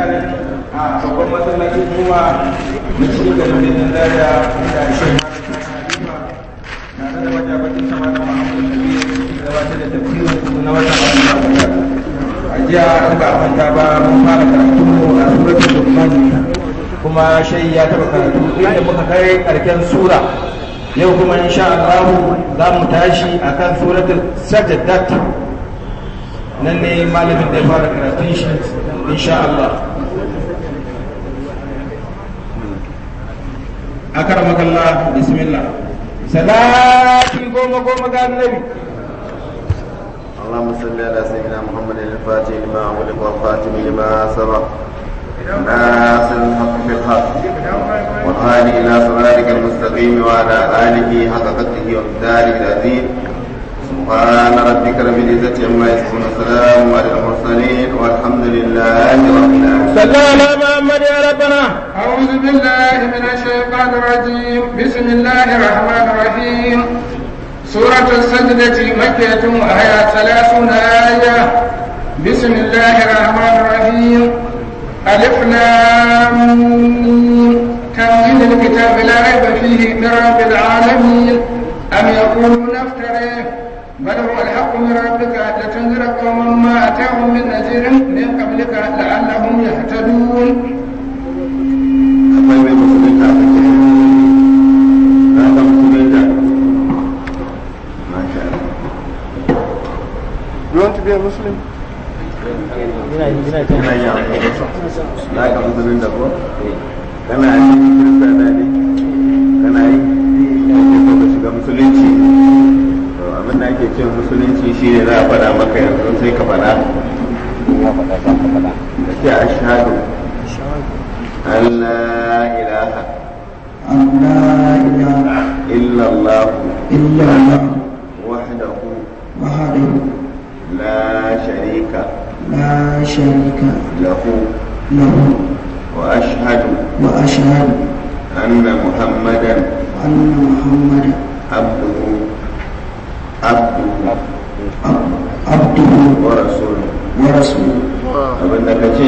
nan a babban masallacin kuma na cikin garin birnin zaria inda shi tare da majabatin sama da mahammadu nabi gabatar da tafsirin na watan ramadan a jiya an ba manta ba mun fara karatu a suratul luqman kuma shai ya taba karatu inda muka kai karken sura yau kuma insha Allah za mu tashi akan suratul sajdat nan ne malamin da ya fara karatun shi insha Allah أكرمك الله بسم الله صلاة قوم قوم قال النبي اللهم صل على سيدنا محمد الفاتح لما أغلق والخاتم لما سبق ناصر الحق في الحق والهادي إلى صراطك المستقيم وعلى آله حق قدره ومقداره العظيم سبحان ربك رب العزة عما يصفون السلام على المرسلين والحمد لله رب العالمين صلى على محمد يا ربنا أعوذ بالله من الشيطان الرجيم بسم الله الرحمن الرحيم سورة السجدة مكية وهي ثلاثون آية بسم الله الرحمن الرحيم ألف لام ميم. تنزيل الكتاب لا ريب فيه من رب العالمين أم يقولون افتريه بل هو الحق من ربك لتنذر قوما ما أتاهم من نذير من قبلك لعلهم يهتدون akwai mai musulunta a kake na ga musulunta masha Allah You want to be a Muslim? kana yi na ga musulunta ko kana yi kirista da ne kana yi kake so ka shiga musulunci to abin da ake cewa musulunci shine za a faɗa maka yanzu sai ka faɗa ka ce ashhadu an la ilaha أن لا إله إلا الله إلا الله وحده وحده لا شريك لا شريك له له وأشهد وأشهد أن محمدا أن محمدا عبده عبده عب- عبده ورسوله ورسوله abin da ka ce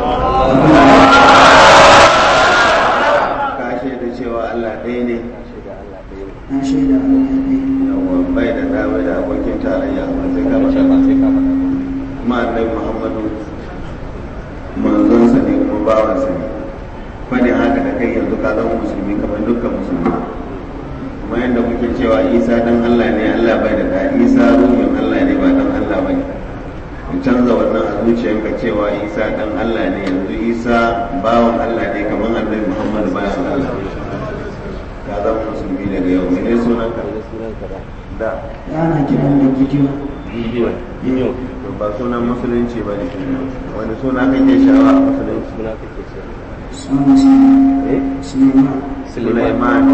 ka shaida cewa Allah ɗaya ne na shaida Allah ɗaya yawa bai da dama da abokin tarayya ba sai ka faɗa kuma annabi Muhammadu manzonsa ne kuma bawansa ne fadin haka da kai yanzu ka zama musulmi kamar dukkan musulmi kuma yadda kuke cewa isa dan Allah ne Allah bai da da isa ruhin Allah ne ba dan Allah ba ne ku canza wannan a zuciyanka cewa isa dan Allah ne yanzu isa bawan Allah ne kamar annabi Muhammadu bayan Allah ka zama musulmi daga yau mene sunan ka da ana kiran da gidiyo bidiyo bidiyo to ba sunan musulunci ba ne wani suna kake shawa a musulunci suna eh Suleiman Sulaiman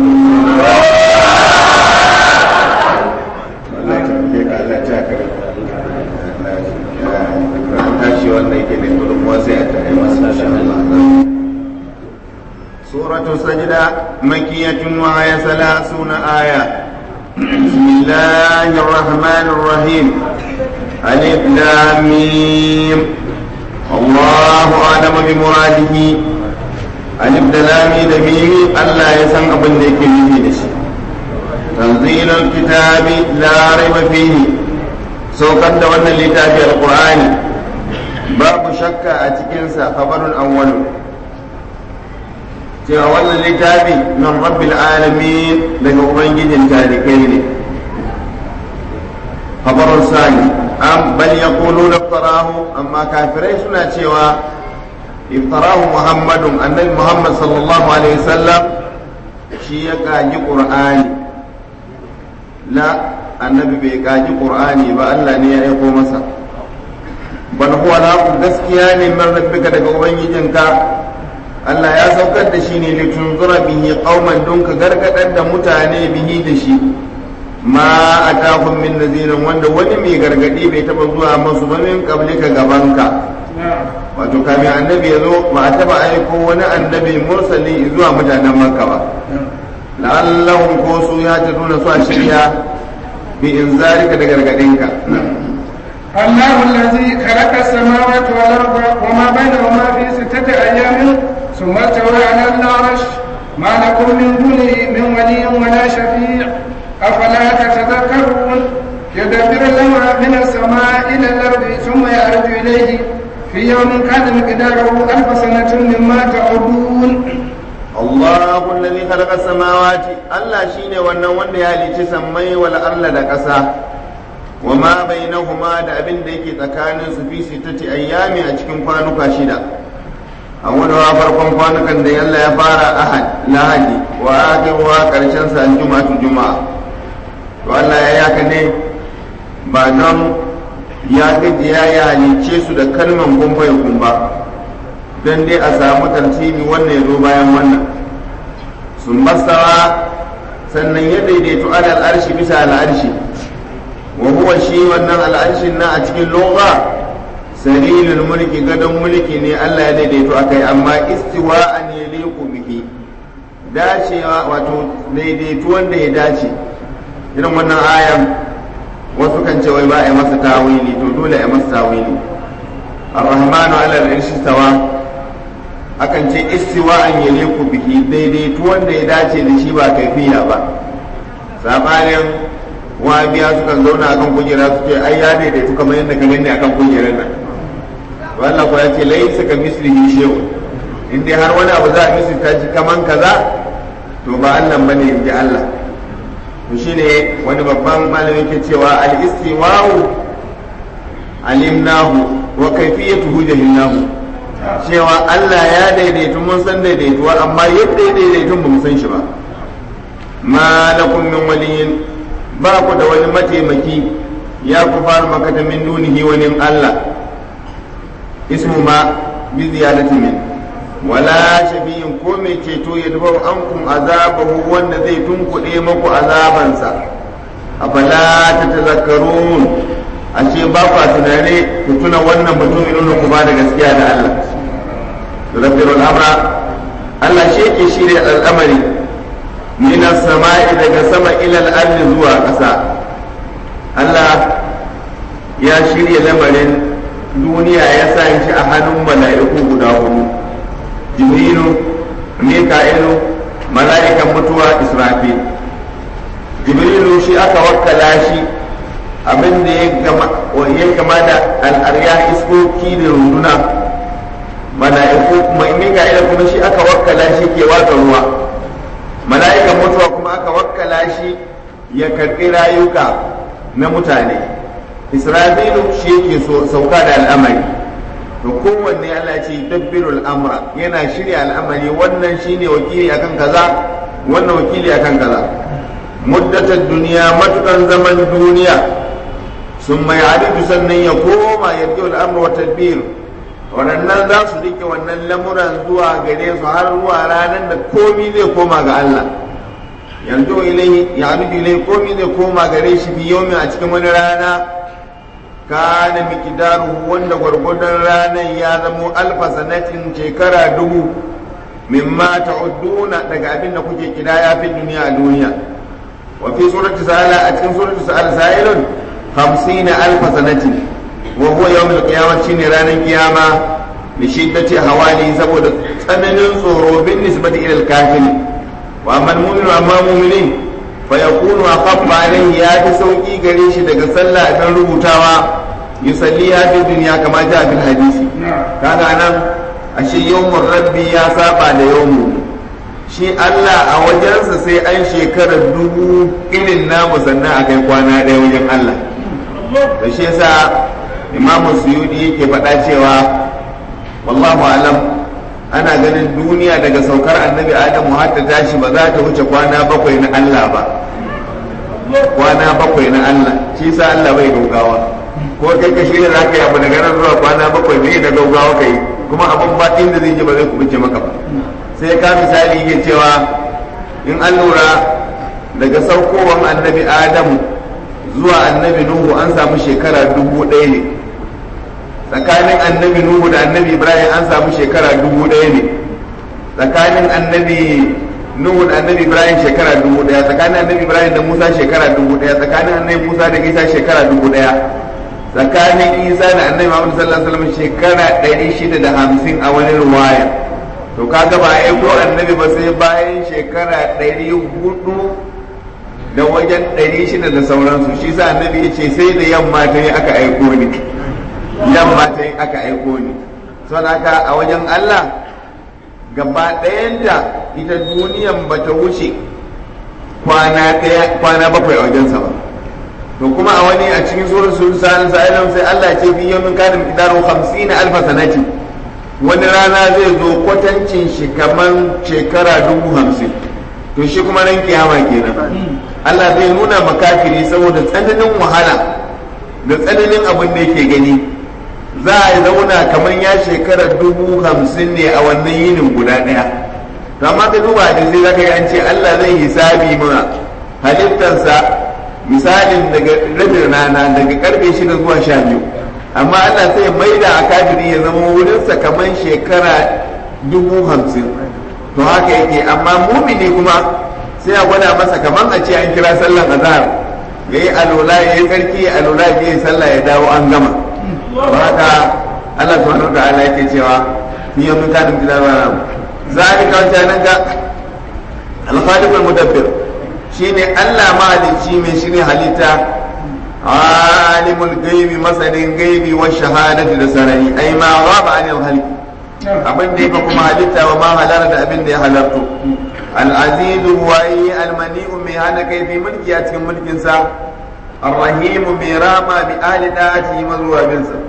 Allah ta ke ka Allah ta ka an tashi wanda yake da gudunmuwa sai a tare masa insha Allah سورة السجدة مكية وهي ثلاثون آية بسم الله الرحمن الرحيم ألف لام ميم الله أعلم بمراده ألف لام ميم ألا يسمع أبن ذيك تنزيل الكتاب لا ريب فيه سوكت دون الكتاب القرآن باب شك أتكنسا خبر أول cewa wannan littafi min rabbil alamin daga ubangijin talikai ne khabarun sani am bal yaquluna iftarahu amma kafirai suna cewa iftarahu muhammadun annabi muhammad sallallahu alaihi wasallam shi ya kaji qur'ani la annabi bai kaji qur'ani ba Allah ne ya aiko masa bal huwa la gaskiya ne min rabbika daga ubangijinka Allah ya saukar da shi ne litunzura bihi qauman don ka gargadar da mutane bihi da shi ma atahum min nazirin wanda wani mai gargadi bai taba zuwa masu ba min qablika gabanka wato kamin annabi ya zo ba a taba aiko wani annabi mursali zuwa mutanen makka ba la'allahum ko su ya ta nuna su a shirya bi inzarika da gargadinka الله الذي خلق السماوات والأرض وما بينهما في ستة من دونه من ولي ولا شفيع أفلا تتذكرون يدبر الأمر من السماء إلى الأرض ثم يعرج إليه في يوم كان مقداره ألف سنة مما تعدون الله الذي خلق السماوات الله شيني wannan wanda ya halicci sammai wal arla da ƙasa wa ma bainahuma da abin da yake tsakanin su fi sittati ayyami a cikin kwanuka shida a wadawa farkon kwanukan da yalla ya fara ahad lahadi wa akhiruha karshen sa juma'atu juma'a to Allah ya yaka ne ba don ya gajiya ya halicce su da kalman kumfa ya kumba don dai a samu tartibi wannan ya zo bayan wannan sun masawa sannan ya daidaito alal arshi bisa al'arshi wa huwa shi wannan al'arshin na a cikin lugha sarilul mulki gadon mulki ne Allah ya daidaito akai amma istiwa an yaliqu bihi dacewa wato daidaito wanda ya dace irin wannan ayan wasu kan ce wai ba a masa tawili to dole a masa tawili ar-rahmanu ala al-arshi stawa akan ce istiwa an yaliku bihi daidaito wanda ya dace da shi ba kaifiya ba sabanin wabiya sukan zauna akan kujera su ce ai ya daidaitu kamar yadda ka gani akan kujerar nan to Allah ko ya ce laysa ka mislihi shay'un in dai har wani abu za a misalta shi kaman kaza to ba Allah bane in ji Allah to shine wani babban malami ke cewa al-istiwa'u alimnahu wa kayfiyatuhu jahilnahu cewa Allah ya daidaitu mun san daidaituwa amma yadda ya daidaitu ba mu san shi ba ma lakum min waliyin ba ku da wani mataimaki ya ku fara makata min dunihi wani Allah ismu ma bi ziyadati min wala shafi'in ko mai ceto ya dafa ankum azabahu wanda zai tunkuɗe maku azabansa afala ta tazakkarun ashe ba ku tunane ku tuna wannan mutum nuna ku ba da gaskiya da Allah yudabbiru al'amra Allah shi yake shirya al'amari min samai daga sama ila al zuwa ƙasa Allah ya shirya lamarin duniya ya sa shi a hannun mala'iku guda hudu jibrilu mika'ilu mala'ikan mutuwa israfil jibrilu shi aka wakkala shi abin da ya kama da al'arya iskoki da runduna mala'iku kuma mika'ila kuma shi aka wakkala shi ke watsa ruwa mala'ikan mutuwa kuma aka wakkala shi ya karɓi rayuka na mutane israfilu shi yake sauka da al'amari to kowanne Allah ce dabbirul amra yana shirya al'amari wannan shine wakili akan kaza wannan wakili akan kaza muddatar duniya matukan zaman duniya sun mai halittu sannan ya koma ya rike al'amur wa tadbir waɗannan za su rike wannan lamuran zuwa gare su har zuwa ranar da komi zai koma ga Allah yanzu ilai ya halittu ilai komi zai koma gare shi fi yomi a cikin wani rana kana mikidaru wanda gwargwadon ranar ya zamo alfa sanatin shekara dubu mimma ta'udduna daga abin da kuke kidaya fi duniya a duniya wa fi surati sa'ala a cikin surati sa'ala sa'ilun خمسين ألف سنة وهو يوم القيامة شيني رانا القيامة لشدة حوالي سبود ثمن صورو بالنسبة إلى الكافر وأما المؤمن وأما المؤمنين فيكون أخف عليه يا تسوكي قريش دقى صلى أن ربطاوا يصليها في الدنيا كما جاء في الحديث كان أنا أشي يوم الرب يا سابع ليوم shi Allah a wajensa sai an shekarar dubu irin namu sannan a kai kwana ɗaya wajen Allah da shi yasa imamu suyudi yake faɗa cewa wallahu alam ana ganin duniya daga saukar annabi adamu har ta tashi ba za ta wuce kwana bakwai na Allah ba kwana bakwai na Allah shi sa Allah bai gaugawa ko kai ka shirya za ka yi abu daga nan zuwa kwana bakwai ne da gaugawa ka yi kuma abin ba inda zai je ba zai kubuce maka ba sai ka misali yake cewa in an lura daga saukowar annabi adamu zuwa annabi nuhu an samu shekara dubu ɗaya ne tsakanin annabi nuhu da annabi ibrahim an samu shekara dubu ɗaya ne tsakanin annabi nuhu da annabi ibrahim shekara dubu ɗaya tsakanin annabi ibrahim da musa shekara dubu ɗaya tsakanin annabi musa da isa shekara dubu ɗaya tsakanin isa da annabi muhammad sallallahu alaihi wasallam shekara ɗari shida da hamsin a wani ruwaya to to kaga ba a aiko annabi ba sai bayan shekara ɗari hudu da wajen ɗari shida da sauransu shi sa annabi ya ce sai da yamma ta yi aka aiko ni yamma ta yi aka aiko ni son haka a wajen Allah gaba ɗayanta ita duniyan ba ta wuce kwana bakwai a wajensa ba to kuma a wani a cikin surar sun sa'an sa'ilan sai Allah ce fi yamin kanin kidaru 50 alfa sanati wani rana zai zo kwatancin shi kaman shekara dubu hamsin to shi kuma ran kiyama kenan Allah zai nuna makafiri saboda tsananin wahala da tsananin abin da yake gani za a zauna kamar ya shekara dubu hamsin ne a wannan yinin guda ɗaya to amma ka duba da sai zaka ga an ce Allah zai hisabi mana halittarsa misalin daga rabin rana daga karfe shida zuwa sha biyu amma Allah sai maida a kafiri ya zama wurinsa kamar shekara dubu hamsin to haka yake amma mumini kuma sai a gwada masa kamar a ce an kira sallan azhar ya yi alola ya yi tsarki ya alola ya yi sallah ya dawo an gama ba haka Allah subhanahu wa ta'ala yake cewa fi yawmin kana bidarana zalika wancan ga al-khaliq al-mudabbir shine Allah mahalicci mai shine halitta alimul gaibi masanin gaibi wa shahadati da sarari ai ma ghaba anil halq abin da yake kuma halitta wa ma halara da abin da ya halarto al-aziz huwayi al-mani'u mai hana kai fi mulki a cikin mulkin sa الرحيم برامة بآل داعته مزوى بنسا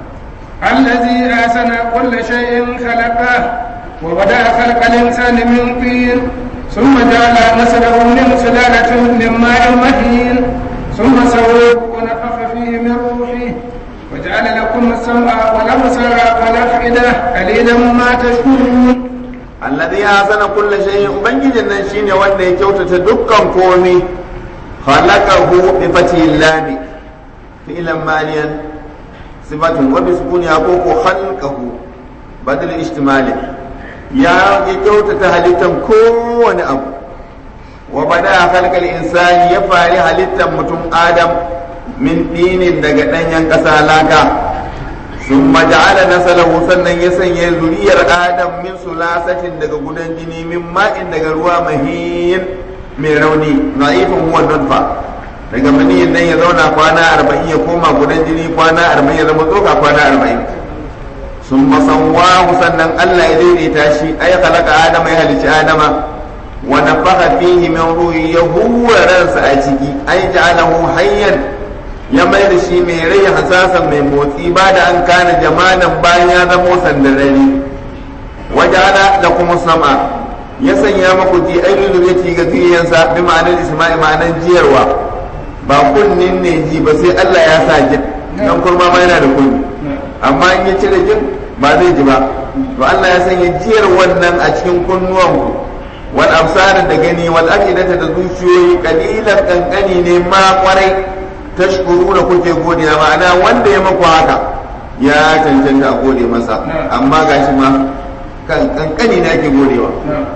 الذي أحسن كل شيء خلقه وبدأ خلق الإنسان من طين ثم جعل نسله من سلالة من ماء مهين ثم سواه ونفخ فيه من روحه وجعل لكم السمع والأبصار والأفئدة قليلا ما تشكرون الذي أحسن كل شيء ubangijin nan shine wanda ya kyautata dukkan komai khalaqahu bi fatihil lam fi'lan maliyan sifatun wa bi sukuniha ko ko khalqahu badal ihtimali ya ya kyautata halittan kowane abu wa bada khalqal insani ya fari halittan mutum adam min dinin daga danyen ƙasa laka sun maja'ala nasalahu sannan ya sanya zuriyar adam min sulasatin daga gudan jini min ma'in daga ruwa mahin mai rauni za'ifin huwa nutfa daga maniyin nan ya zauna kwana arba'in ya koma gudan jini kwana arba'in ya zama tsoka kwana arba'in sun masawahu sannan Allah ya daidaita shi ay khalaqa adama ya halicci adama wa nafakha fihi min ruhi ya huwa ransa a ciki ay ja'alahu hayyan ya mai da shi mai rai hasasan mai motsi ba da an kana jamanan bayan ya zamo sandarari waja'ala lakum sam'a ya sanya maku ji ainihin zuriyati ga zuriyansa bi ma'anar isma'i ma'anar jiyarwa ba kunnin ne ji ba sai Allah ya sa jin dan kurma ma yana da kunni amma in ya cire jin ba zai ji ba to Allah ya sanya jiyar wannan a cikin kunnuwanku wal absar da gani wal afidata da zuciyoyi kalilan kankani ne ma kwarai tashkuru da kuke godiya ma'ana wanda ya maku haka ya cancanta a gode masa amma gashi ma kankani ne ake godewa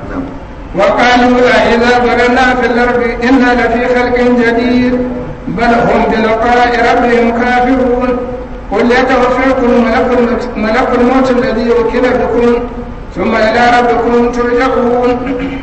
وقالوا أإذا ضللنا في الأرض إنا لفي خلق جديد بل هم بلقاء ربهم كافرون قل يتوفاكم ملك الموت, ملك الموت الذي وكل بكم ثم إلى ربكم ترجعون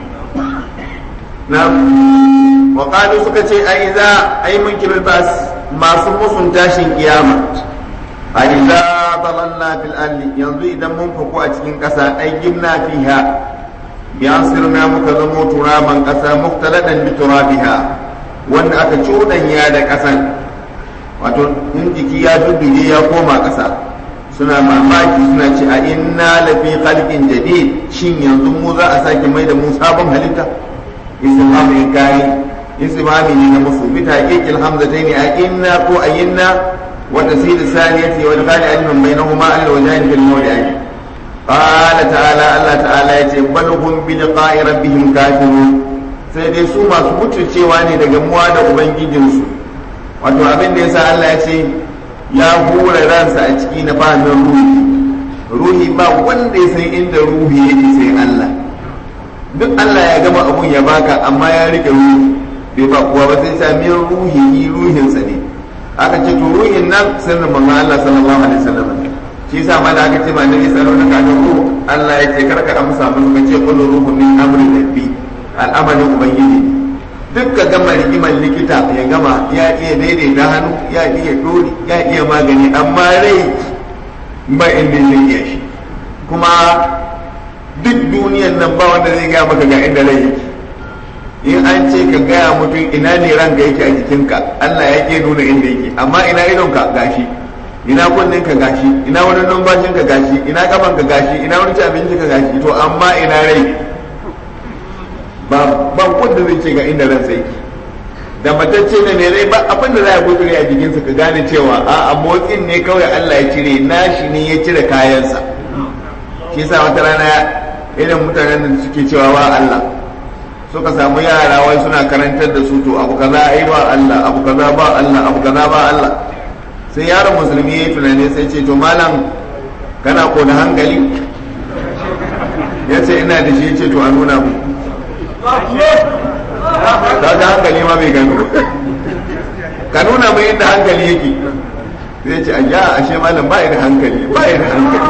نعم وقالوا سكتي أئذا أي منكر الباس ما سمو tashin kiyama أئذا ضللنا في الأرض ينظر إذا منفقوا أتكين كسا أي جبنا فيها بأنصرنا مكذمو ترابا كسا مختلطا بترابها وأن أكتشودا يا دا كسا wato in jiki ya dudduge ya koma ƙasa suna mamaki suna ce a inna lafi khalqin jadid shin yanzu mu za a sake mai da mu sabon halitta istifham in kai istifhami ne na musu bi taqiqil hamzatayn a inna ko ayinna wa tasil saniyati wa qali alman bainahuma al wajhain bil mawdi'ain qala ta'ala Allah ta'ala yace bal hum bi liqa'i rabbihim kafirun sai dai su masu mutuncewa ne daga muwa da ubangijinsu wato abin da yasa Allah ya ce ya hura ransa a ciki na fahimin ruhi ruhi ba wanda ya san inda ruhi yake sai Allah duk Allah ya gama abun ya baka amma ya rike ruhi bai ba kuwa ba sai sa min ruhi ruhinsa ne aka ce to ruhin nan sirrin manzon Allah sallallahu alaihi wasallam shi yasa ma da aka ce ma nabi sallallahu alaihi wasallam Allah ya ce karka amsa musu ka ce qul ruhu min amri rabbi al'amarin ubangiji duk ka gama rigimar likita ya gama ya iya daidaita hannu ya iya dori ya iya magani amma rai ba inda zai iya shi kuma duk duniyan nan ba wanda zai gaya maka ga inda rai yake in an ce ka gaya mutum ina ne ranka yake a jikinka Allah ya ke nuna inda yake amma ina idonka gashi ina kunnen ka gashi ina wani numfashin ka gashi ina kafan ka gashi ina wani ci abinci ka gashi to amma ina rai ba ba wanda zai ce ga inda ran sai da matacce ne ne rai ba abin da za a gutsure a jikinsa ka gane cewa a a motsin ne kawai Allah ya cire nashi ne ya cire kayansa shi yasa wata rana irin mutanen da suke cewa wa Allah suka samu yara wai suna karantar da su to abu kaza ai ba Allah abu kaza ba Allah abu kaza ba Allah sai yaron musulmi ya yi tunani sai ce to malam kana ko da hankali ya ce ina da shi ya ce to a nuna mu ta ga hankali ma bai gano ka nuna mai inda hankali yake zai ce ayya ashe malam ba da hankali ba da hankali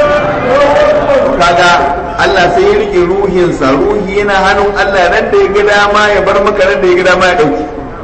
kaga Allah sai ya rike ruhinsa ruhi yana hannun Allah ran da ya ga dama ya bar maka ran da ya ga dama ya dauki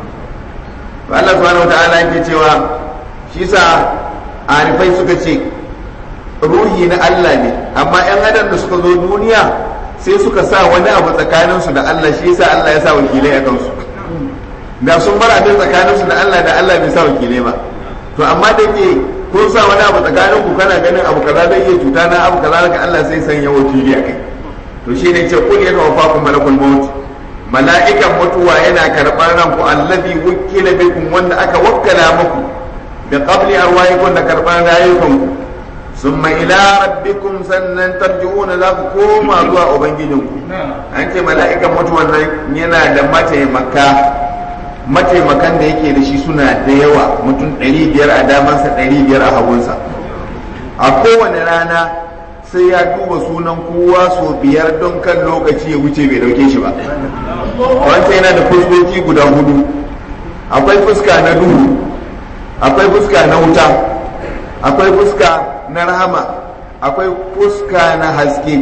Allah subhanahu wataala yake cewa shi sa arifai suka ce ruhi na Allah ne amma yan adam da suka zo duniya sai suka sa wani abu tsakaninsu da Allah shi yasa Allah ya sa wakilai a kansu da sun bar abin tsakaninsu da Allah da Allah bai sa wakilai ba to amma da ke kun sa wani abu tsakanin ku kana ganin abu kaza zai iya cuta na abu kaza daga Allah sai sanya wakili a kai to shi ne ce kun yana wafa ku malakul maut mala'ikan mutuwa yana karɓar ranku allazi wukila bikum wanda aka wakkala muku da qabli arwahikum da karɓar rayukanku summa ila rabbikum sannan tarji'una za ku koma zuwa ubangijinku an ce mala'ikan mutuwan nan yana da mataimaka mataimakan da yake da shi suna da yawa mutum 500 a damansa 500 a hagunsa a kowane rana sai ya duba sunan kowa so biyar don kan lokaci ya wuce bai dauke shi ba wancan yana da fuskoki guda hudu akwai fuska na duhu akwai fuska na wuta akwai fuska na rahama akwai fuska na haske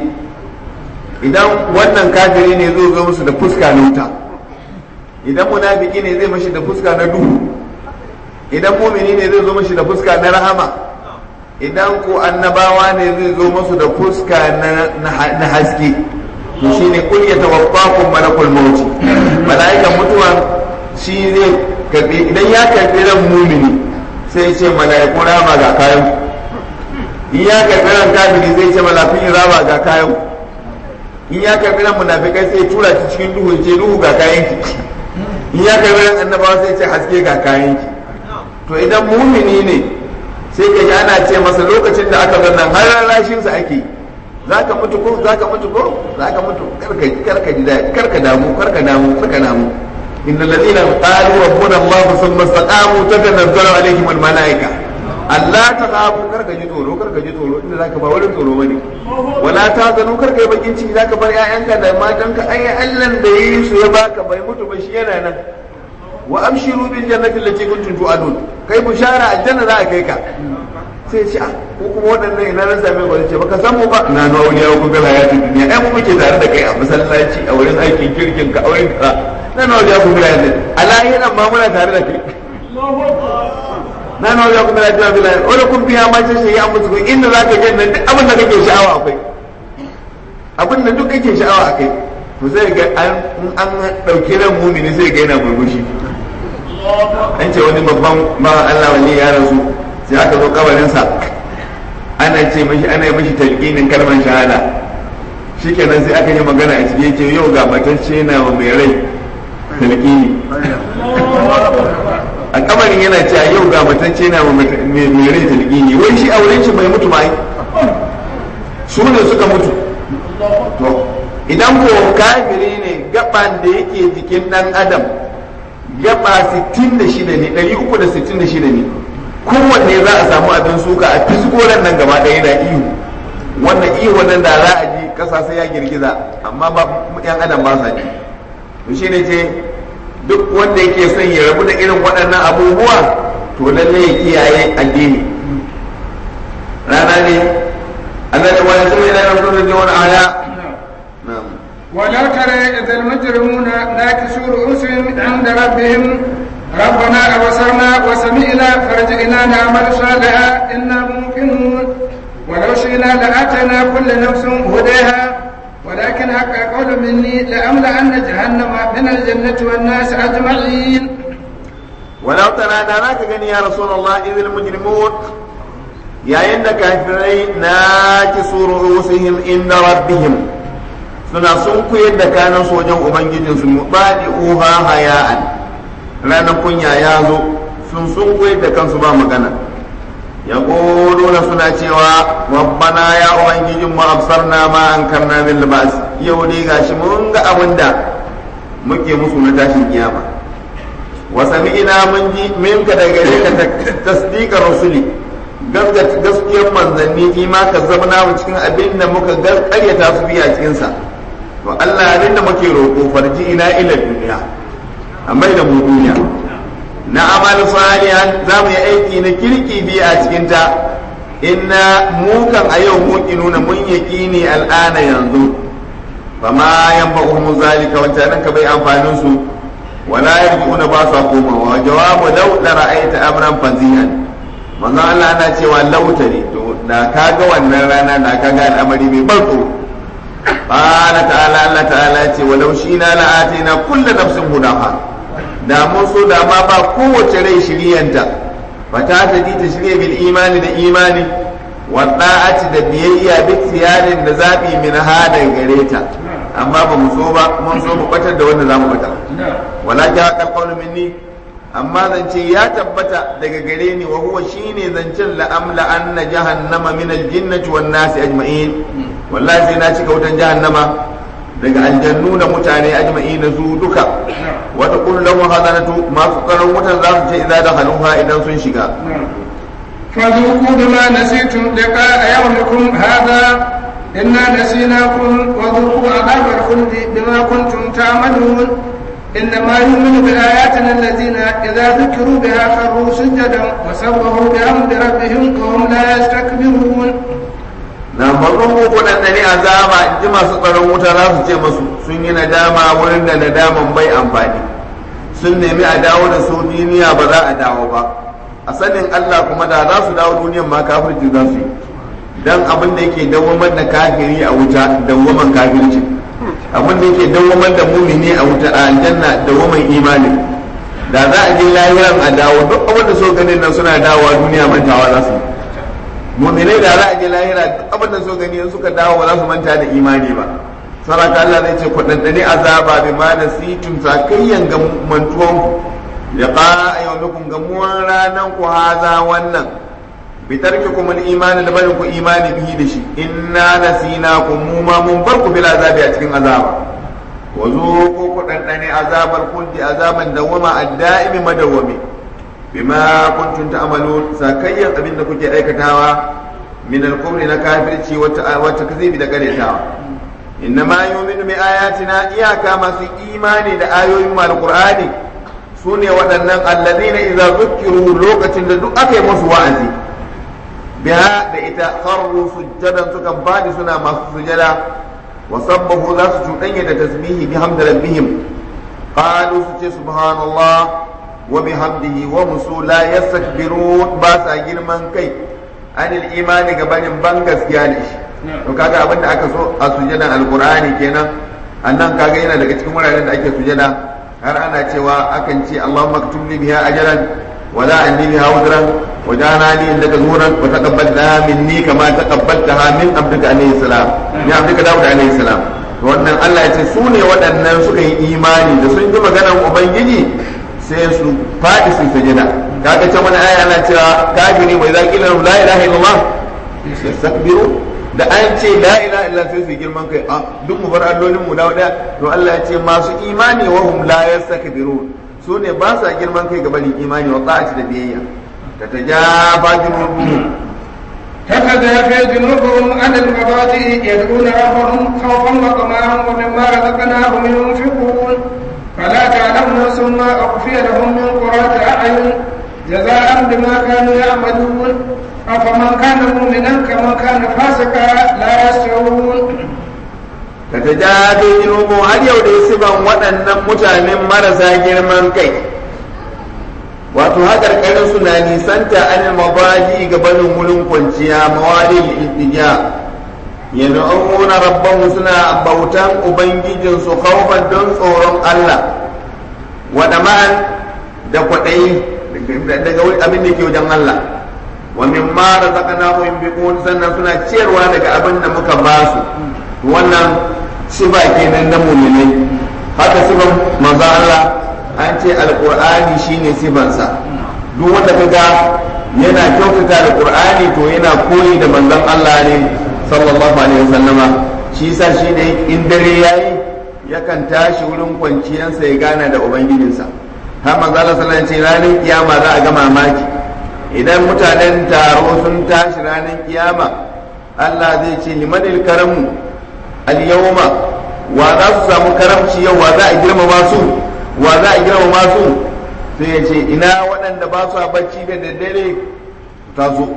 idan wannan kafiri ne zai zo musu da fuska na wuta idan munafiki ne zai mashi da fuska na duhu idan mumini ne zai zo mashi da fuska na rahama idan ko annabawa ne zai zo masu da fuska na haske to shine kul yatawaffakum malakul maut malaikan mutuwa shi zai karbi idan ya karbi ran mumini sai ya ce malaikun rama ga kayan in ya karbi ran kafiri zai ce malafin rama ga kayan in ya karbi ran munafikai sai tura shi cikin duhu ce duhu ga kayan ki in ya karbi ran annabawa sai ce haske ga kayan ki to idan mumini ne sai ka ji ana ce masa lokacin da aka zannan har rarrashin sa ake za ka mutu ko za ka mutu ko za ka mutu karka karka ji daɗi karka damu karka damu karka damu innal ladina qalu rabbuna allah thumma istaqamu tatanazzalu alaihim al malaika Allah ta kafu karka ji tsoro karka ji tsoro inda zaka ba wurin tsoro bane wala ta zanu karka yi bakin ciki zaka bar ƴaƴanka da matanka ai Allah da yayi su ya baka bai mutu ba shi yana nan wa abshiru bil jannati allati kuntum tu'adun kai bushara aljanna za a kai ka sai ce ko kuma waɗannan ina na same ku ce baka san mu ba na nawa wani yawo kuma hayatu duniya ai mu muke tare da kai a masallaci a wurin aikin kirkin ka a wurin ka na nawa ya kuma hayatu a lahiran ma muna tare da kai na nawa ya kuma hayatu billahi wala kun biya ma ce shi ya mutu inda zaka je nan duk abin da kake sha'awa akwai abin da duk kake sha'awa akai to sai ga an an dauki ran mumini sai ga yana murmushi an ce wani babban bawan Allah wani ya rasu sai aka zo kabarinsa ana ce mashi ana yi mashi talqinin kalmar shahada shikenan sai aka yi magana a cikin ce yau ga matacce na wa mai rai talqini a kabarin yana cewa yau ga matacce na wa mai rai talqini wai shi auren shi bai mutu ba su ne suka mutu to idan ko kafiri ne gaban da yake jikin dan adam gaba 66 ne 366 ne kowanne za a samu abin suka a fiskoran nan gaba ɗaya da ihu wannan ihu wannan da za a ji ƙasa sai ya girgiza amma ba yan adam ba sa ji to shine ce duk wanda yake son ya rabu da irin waɗannan abubuwa to lalle ya kiyaye addini rana ne الذي ويتم إلى يوم دون آية نعم ولو ترى إذا المجرمون ناكسوا رؤوسهم عند ربهم ربنا أبصرنا وسمعنا فرجعنا نعمل صالحا إنا ممكنون ولو شئنا لآتينا كل نفس هداها ولكن حق قول مني لأملأن جهنم من الجنة والناس أجمعين ولو ترى دارك غني يا رسول الله إذ المجرمون يا إن كافرين ناكسوا رؤوسهم عند ربهم suna sun kuyar da kanan sojan ubangijinsu mubaɗi uha haya'an ranar kunya ya zo sun sun kuyar da kansu ba magana ya na suna cewa rabbana ya ubangijin mu absarna ma an karna min libas yau dai gashi mun ga abin da muke musu na tashin kiyama wa sami'ina mun ji minka daga gare ka tasdiqa rasuli gaskiyar manzanni fi ma kazzabna mu cikin abin da muka karyata su biya cikin sa to Allah abin da muke roƙo farji ina ila duniya amma da mu duniya na amal salihan za mu yi aiki na kirki biya a cikin ta inna mu kan a yau mu nuna mun yaqini al'ana yanzu fama yanfa'uhum zalika wancan nan ka bai amfanin su wala yarji'una ba sa komawa jawabu law la ra'aita amran fazihan manzo Allah ana cewa lautari to da kaga wannan rana da kaga al'amari mai barko qala ta'ala Allah ta'ala ce walau shina la atina kullu nafsin hudaha da mun so da ma ba kowace rai shiryanta fata ta ji ta shirye bil imani da imani wa da'ati da biyayya bi tiyarin da zabi min hada gare ta amma ba mu so ba mun so mu batar da wanda zamu batar wala ja qawlu minni amma zance ya tabbata daga gare ni wa huwa shine zancen la amla anna jahannama min aljinnati wan nasi ajma'in wallahi sai na cika wutan jahannama daga aljannu da mutane ajma'in su duka wa taqulu lahum hadanatu masu tsaron wutan za su ce idza dakhaluha idan sun shiga فذوقوا بما نسيتم لقاء يومكم هذا إنا نسيناكم وذوقوا عذاب الخلد بما كنتم تعملون إنما يؤمن بآياتنا الذين إذا ذكروا بها خروا سجدا وسبحوا بحمد ربهم وهم لا يستكبرون na farkon ko waɗanda ne azaba in ji masu tsaron wuta za su ce masu sun yi nadama wurin da nadaman bai amfani sun nemi a dawo da su duniya ba za a dawo ba a sanin Allah kuma da za su dawo duniyan ma kafirci za su yi dan abin da yake dawwamar da kafiri a wuta dawwaman kafirci abin da yake dawwamar da mumini a wuta a aljanna dawwaman imani da za a je lahiran a dawo duk abin da so ganin nan suna dawowa duniya mantawa za su muminai da za a je lahira duk abin da so gani in suka dawo ba za su manta da imani ba saraka Allah zai ce ku dandane azaba bi ma nasitum sakayyan ga mantuwan ku liqa ayyukum gamuwan ranan ku haza wannan bi tarkikum al-iman da barin ku imani bihi da shi inna nasinakum mu ma mun bar ku bil azabi a cikin azaba wa zuqu ku dandane azabar kulli azaban dawama ad-da'imi madawami bima kuntum ta'malun sakayyan abin da kuke aikatawa min al-kufri na kafirci wata wata kazibi da karetawa inna ma yu'minu bi ayatina iyaka masu imani da ayoyin al-qur'ani sune waɗannan alladhina idza zukkiru lokacin da duk aka yi musu wa'azi biha da ita kharru sujjadan sukan fadi suna masu sujada wa sabbahu za su cuɗanya da tasbihi bi hamdi rabbihim qalu su ce subhanallah wa bihamdihi wa musu la yastakbirun ba sa girman kai anil imani ga banin ban gaskiya ne shi to kaga abin da aka so a sujadan alqur'ani kenan annan kaga yana daga cikin wuraren da ake sujada har ana cewa akan ce Allahumma aktub li biha ajran wa la anni biha wudran wa jana li indaka zuhuran wa taqabbalna minni kama taqabbaltaha min abdika alayhi salam ni abdika dawud alayhi salam to wannan Allah ya ce su ne waɗannan suka yi imani da sun ji maganar ubangiji sai su faɗi su sujada kaga can wani aya ana cewa kafiri mai zaki la la ilaha illallah yastakbiru da an ce la ilaha illa sai su girman kai a duk mu bar allolin mu dawo daya to Allah ya ce masu imani wa hum la yastakbirun su ne ba sa girman kai ga barin imani wa ta'ati da biyayya ta tajaba junubuhum تتجافى جنوبهم عن المضاجع يدعون ربهم خوفا وطمعا ومما رزقناهم ينفقون فلا تعلم نفس ما أخفي لهم من قرة أعين جزاء بما كانوا يعملون أفمن كان مؤمنا كمن كان فاسقا لا يستوون ka ta jafi ilmu har yau da siban waɗannan mutanen marasa girman kai wato haƙarƙarin su na nisanta an mabaji ga barin wurin kwanciya mawalin iltija yad'una rabbahu suna bautan ubangijinsu khawfan don tsoron Allah wa dama'an da kwaɗayi daga abin da ke wajen Allah wa mimma razaqnahum yunfiqun sannan suna ciyarwa daga abin da muka ba su wannan sifa kenan na mu'minai haka sifan manzo Allah an ce alqur'ani shine sifansa duk wanda kaga yana kyautata alqur'ani to yana koyi da manzon Allah ne sallallahu alaihi wasallama shi yasa shine in dare yayi yakan tashi wurin kwanciyarsa ya gana da ubangijinsa har manzo Allah sallallahu alaihi wasallam ranar kiyama za a ga mamaki idan mutanen taro sun tashi ranar kiyama Allah zai ce limanil karamu al-yawma wa za su samu karamci yau wa za a girmama su wa za a girmama su sai ya ce ina waɗanda ba su bacci da daddare ta zo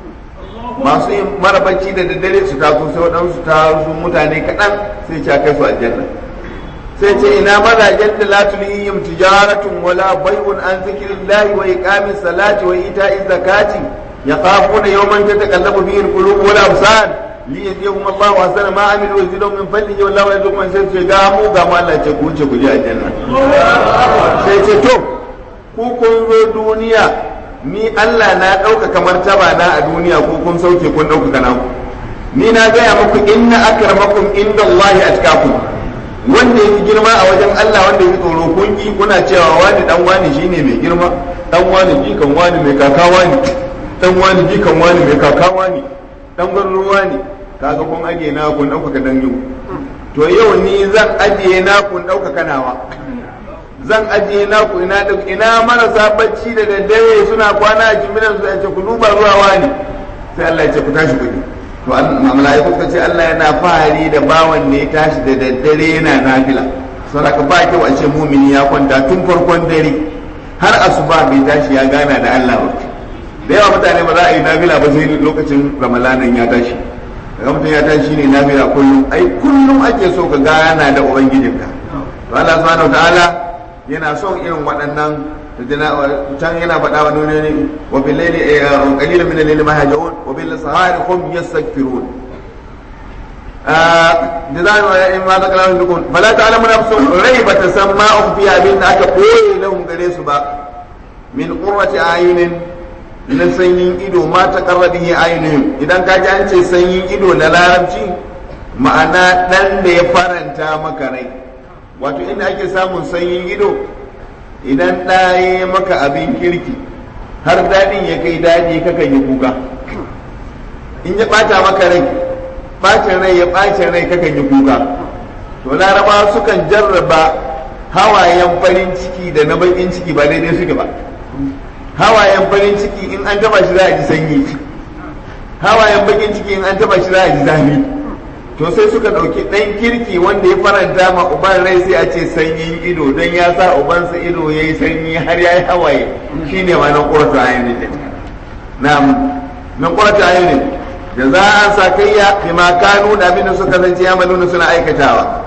masu yin mara bacci da daddare su taso sai waɗansu taso mutane kaɗan sai ce kai su aljanna sai ce ina mazajen da la tulihim tijaratun wala bai'un an zikrillahi wa iqamis salati wa ita'iz zakati yakhafuna yawman tataqallabu fihi alqulub wal absar li yajzihum Allahu ahsana ma amilu wa yazidahum min fadlihi wallahu yarzuqu man yasha'u sai ga mu ga mu Allah ce ku ce ku je aljanna sai ce to ku kun zo duniya ni Allah na ɗaukaka martaba na a duniya ko kun sauke kun ɗaukaka naku ni na gaya muku inna akramakum inda Allah atqakum wanda yake girma a wajen Allah wanda yake tsoro kun ki kuna cewa wani dan wani shine mai girma dan wani jikan wani mai kaka wani dan wani jikan wani mai kaka wani dan ruwa ne kaga kun aje na kun ɗaukaka dan yau to yau ni zan ajiye na kun ɗaukaka nawa zan ajiye naku ina ina marasa bacci da daddare suna kwana a jiminan su ce ku duba zuwa wani sai Allah ya ce ku tashi kuɗi to mala'iku suka ce Allah yana fahari da bawan ne ya tashi da daddare yana nafila saboda ba kyau a ce mumini ya kwanta tun farkon dare har asuba bai tashi ya gana da Allah ba da yawa mutane ba za a yi nafila ba sai lokacin ramalanan ya tashi daga mutum ya tashi ne nafila kullum ai kullum ake so ka gana da ubangijinka to Allah subhanahu wa ta'ala yana son irin waɗannan can yana faɗa wa nuna ne wa bil layli qalilan min al-layli ma yahjaun wa bil sahari hum yastaghfirun da za mu in ma ta kalamin dukun fala ta'lamu nafsun rai ba ta san ma ukhfi abin da aka koyi lahum gare su ba min qurrati ayunin na sanyin ido ma ta qarrabihi ayunuhum idan ka ji an ce sanyin ido da larabci ma'ana dan da ya faranta maka rai wato inda ake samun sanyin ido idan ɗaya maka abin kirki har daɗin ya kai daɗi kakan yi kuka in ya ɓata maka rai ɓacin rai ya ɓacin rai kakan yi kuka to laraba sukan jarraba hawayen farin ciki da na baƙin ciki ba daidai suke ba hawayen farin ciki in an taba shi za a ji sanyi hawayen baƙin ciki in an taba shi za a ji zafi to sai suka ɗauki ɗan kirki wanda ya faranta ma uban rai sai a ce sanyin ido don ya sa ubansa ido ya yi sanyi har ya yi hawaye shi ne ma nan ƙurata ayyunin na nan ƙurata ayyunin da za a sa kayya fi ma kanu da abin da suka zance ya maluna suna aikatawa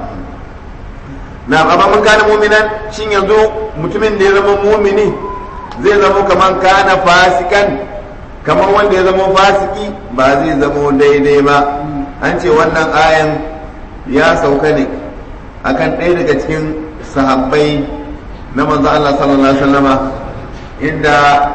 na amma mun kana muminan shin yanzu mutumin da ya zama mumini zai zama kamar kana fasikan kamar wanda ya zama fasiki ba zai zama daidai ba an ce wannan ayan ya sauka ne akan ɗaya daga cikin sahabbai na manzo Allah sallallahu alaihi wasallama inda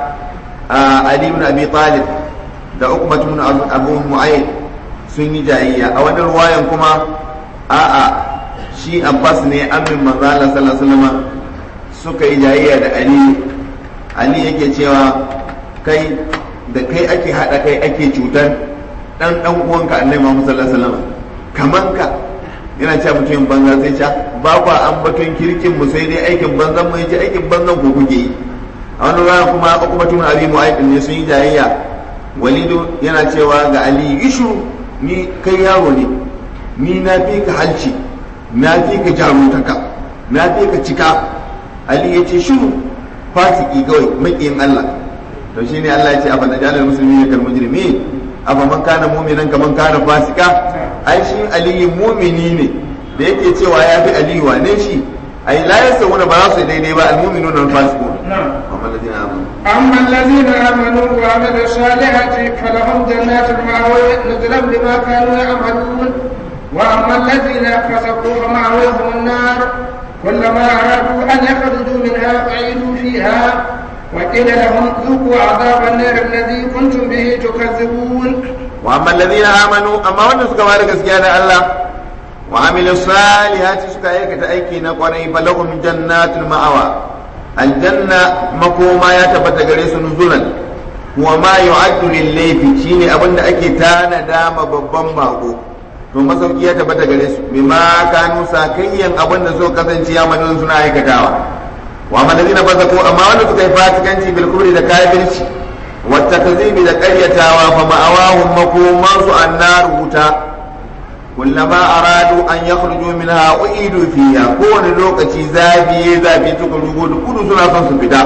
Ali ibn Abi Talib da Uqbah ibn Abu Mu'ayyid sun yi jayayya a wani ruwayan kuma a'a shi Abbas ne amin manzo Allah sallallahu alaihi wasallama suka yi jayayya da Ali Ali yake cewa kai da kai ake hada kai ake cutar dan dan uwanka annabi Muhammad sallallahu alaihi wasallam kaman ka yana cewa mutumin banza sai ca ba kwa an batun kirkin mu sai dai aikin banzan mu yace aikin banzan ku kuke yi a wani rana kuma aka kuma tun abi mu'ayyid ne sun yi jayayya walidu yana cewa ga ali ishu ni kai yaro ne ni na fi ka halci na fi ka jarumtaka na fi ka cika ali ya ce shiru fasiki kawai makiyin Allah to shine Allah ya ce afa najalul muslimin kal mujrimin afa man kana mu'minan kaman kana fasika ai shi aliyu mu'mini ne da yake cewa ya fi aliyu wane shi ai la yasawuna ba za su daidai ba al-mu'minuna wal fasiqun amma alladhina amanu أما الذين آمنوا وعملوا الصالحات فلهم جنات المأوى نزلا بما كانوا يعملون وأما الذين فسقوا فمأواهم النار كلما أرادوا أن يخرجوا منها أعيدوا فيها وقيل لهم ذوقوا عذاب النار الذي كنتم به تكذبون wa amma alladhina amanu amma wanda suka bada gaskiya da Allah wa amilu salihati suka aikata aiki na kwarai falahum jannatul ma'awa aljanna makoma ya tabbata gare su nuzulan wa ma yu'addu lil layfi shine abinda ake tanada ma babban bako to masauki ya tabbata gare su bima kanu sakayyan abinda so kasance ya madun suna aikatawa wa amma alladhina fasaqu amma wanda suka yi fasikanci bil kufri da kafirci والتكذيب da ƙaryatawa fa ma'awahum makomansu annar wuta kullama aradu an yakhruju minha uidu fiha kowane lokaci zafi ya zafi suka rugo da kudu suna son su fita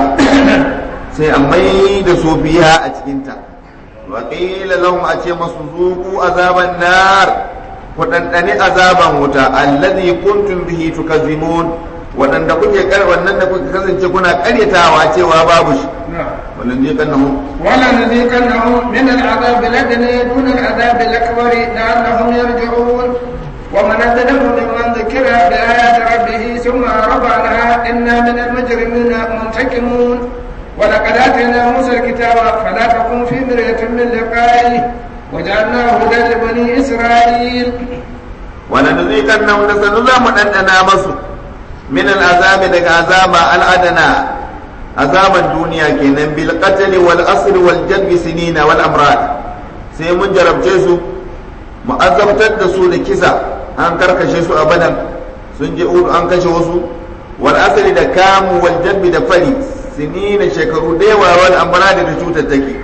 sai a mai da su fiha a cikinta wa qila lahum a ce masu zuku azaban nar ku ɗanɗani azaban wuta alladhi kuntum bihi tukazzimun waɗanda kuke kar wannan da kuke kasance kuna ƙaryatawa cewa babu shi wannan je kan nahu ولنذيقنهم من العذاب الأدنى دون العذاب الأكبر لعلهم يرجعون ومن أظلم ممن ذكر بآيات ربه ثم أعرض عنها إنا من المجرمين منتقمون ولقد آتينا موسى الكتاب فلا تكن في مرية من لقائه وجعلناه هدى لبني إسرائيل ولنذيقنهم لسنزام أننا مصر من العذاب دك عذاب الأدنى azaban duniya kenan bil qatl wal asr wal jalb sinina wal amrad sai mun jarabce su mu azabtar da su da kisa an karkashe su abadan sun je udu an kashe wasu wal asr da kamu wal jalb da fari sinina shekaru da yawa wal amrad da cutar take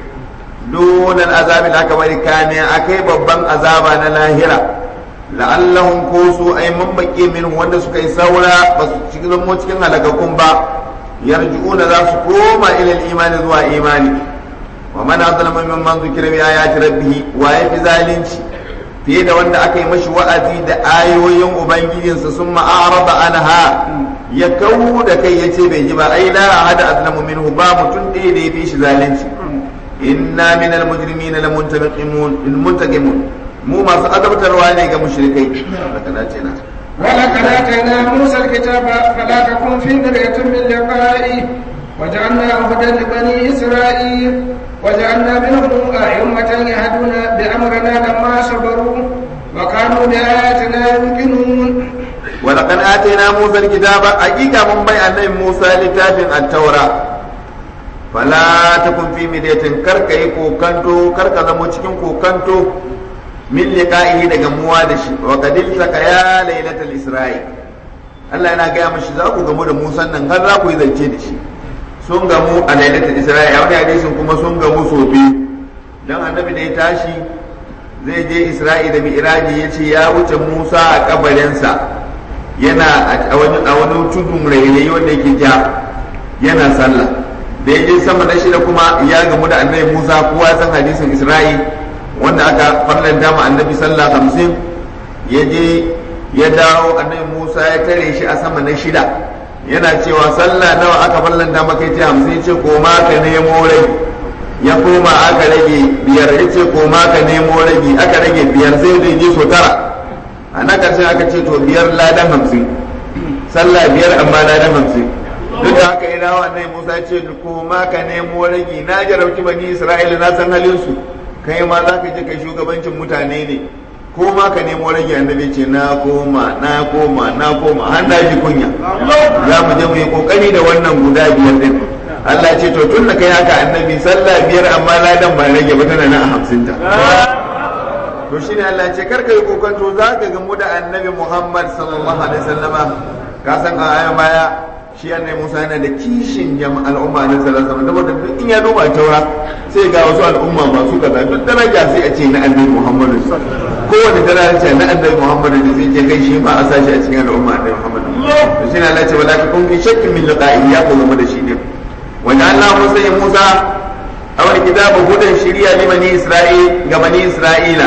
dunan azabi da aka bari kane akai babban azaba na lahira la'allahum kusu ay mambake min wanda suka yi saura ba su cikin cikin halakakun ba yarji'una za su koma ila imani zuwa imani wa man azlama mimman zukira bi ayati rabbih wa yafi zalunci fiye da wanda aka yi mashi wa'azi da ayoyin ubangijinsa sun ma'arada anha ya kawo da kai ya ce bai ji ba ai la ahada azlamu minhu ba mutum ɗaya da ya fi shi zalunci inna min al-mujrimina la muntaqimun muntaqimun mu masu azabtarwa ne ga mushrikai haka ce na ولقد آتينا موسى الكتاب فلا تكن في مرية من لقائه وجعلناه هدى لبني إسرائيل وجعلنا منهم أئمة يهدون بأمرنا لما صبروا وكانوا بآياتنا يوقنون ولقد آتينا موسى الكتاب حقيقة من بيع النبي موسى لتاف التوراة فلا تكن في مرية كركا كوكانتو كركا زمو cikin kokanto min liqa'ihi daga muwa da shi wa qadil saka ya lailatul isra'i Allah yana gaya mashi za ku gamu da Musa nan har za ku yi zance da shi sun gamu a lailatul isra'i a wani hadisin kuma sun gamu so biyu dan annabi da ya tashi zai je isra'i da mi'raji ya ce ya wuce Musa a kabarinsa yana a wani a wani tudun rairayi wanda yake ja yana sallah da ya je sama na shida kuma ya gamu da annabi Musa kowa san hadisin isra'i wanda aka farlanta ma annabi sallah hamsin ya je ya dawo annabi musa ya tare shi a sama na shida yana cewa sallah nawa aka farlanta maka ce hamsin ce koma ka nemo rai ya koma aka rage biyar ya ce koma ka nemo rage aka rage biyar sai da je so tara a na karshen aka ce to biyar ladan hamsin sallah biyar amma ladan hamsin duk da haka ya dawo annabi musa ce koma ka nemo rage na jarabci bani isra'ila na san halin su kai ma za ka je kai shugabancin mutane ne ko ma ka nemo rage annabi ce na koma na koma na koma har na ji kunya za mu je mu yi kokari da wannan guda biyar din Allah ce to tun da kai haka annabi sallah biyar amma ladan ba rage ba tana nan a hamsin ta to shine Allah ce kar ka yi kokonto za ka gamu da annabi Muhammad sallallahu alaihi wasallama ka san a ayan baya shi annabi Musa yana da kishin jama'a al'umma na sallallahu alaihi wasallam saboda duk in ya duba taura sai ga wasu al'umma masu kaza duk daraja sai a ce na annabi Muhammadu kowane daraja ce na annabi Muhammadu da sai ce kai shi ma a sashi a cikin al'umma annabi Muhammadu to shi ne Allah ce wala ka kun fi shakkin min liqa'i ya ko zama da shi ne wanda Allah Musa ya Musa awal kitabu hudan shiriya li bani isra'il ga bani isra'ila